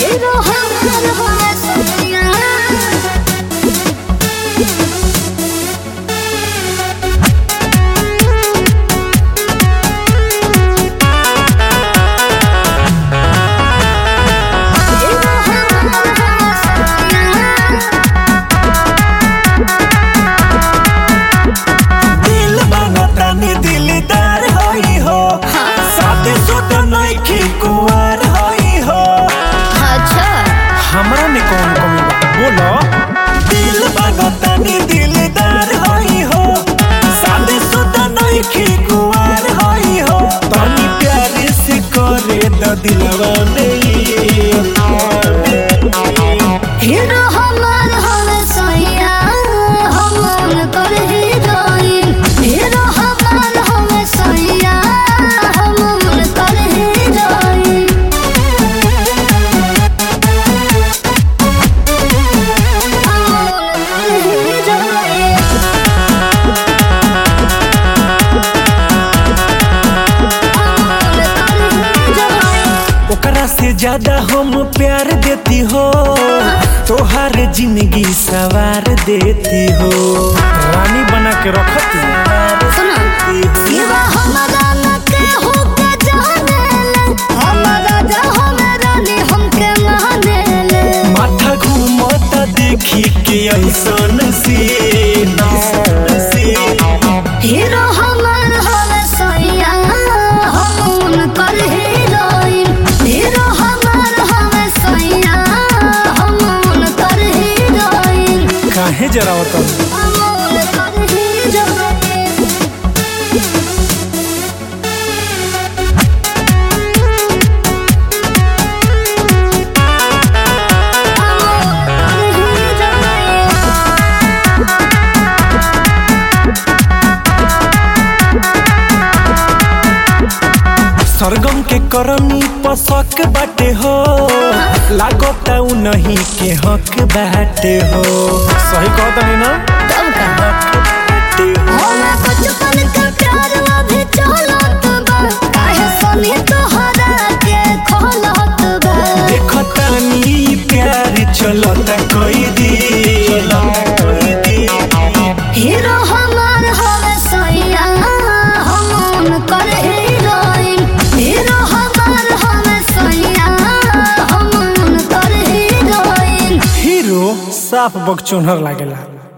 Hero हमार होवे सैया हीरो हमार होवे सैया दिल बनतानी दिलदार होई हो शादी शुदा नइखी कुंवार होई हो अच्छा हमरा में कौन कमी बा बोलो दिल बनतानी दिलदार होई हो शादी शुदा नइखी कुंवार होई हो तनी प्यार से करे द दिलवा में हीरो हमार होवे सैया हम कर हीरोइन हीरो हमार होवे सैया हम कर हीरोइन ओकरा से ज्यादा हम प्यार देती हो तोहार जिंदगी सवार देती हो रानी बना के रखती सुना सिवा हमरा न केहू के जानेले हमरा जा हमरा नी हमके मानेले माथा घूमता देखी के ऐसन सीन हीरो हमार होवे सैया हम कर हीरोइन हीरो हमार होवे सैया हम कर हीरोइन काहे जरा होता हम कर हीरोइन सरगम के करनी पसक बाटे हो लागता उ नहीं के हक बाटे हो सही कहता नहीं ना बाटे हो। हमरा बचपन का प्यार अभी चलत बा काहे सनी तोहरा के खोलत बा देखतानी प्यार चलता कोई दी हीरो हमार होवे सैया हम कर हीरोइन हीरो हमार होवे सैया हम कर हीरोइन हीरो साफ बकचोनहर लागेला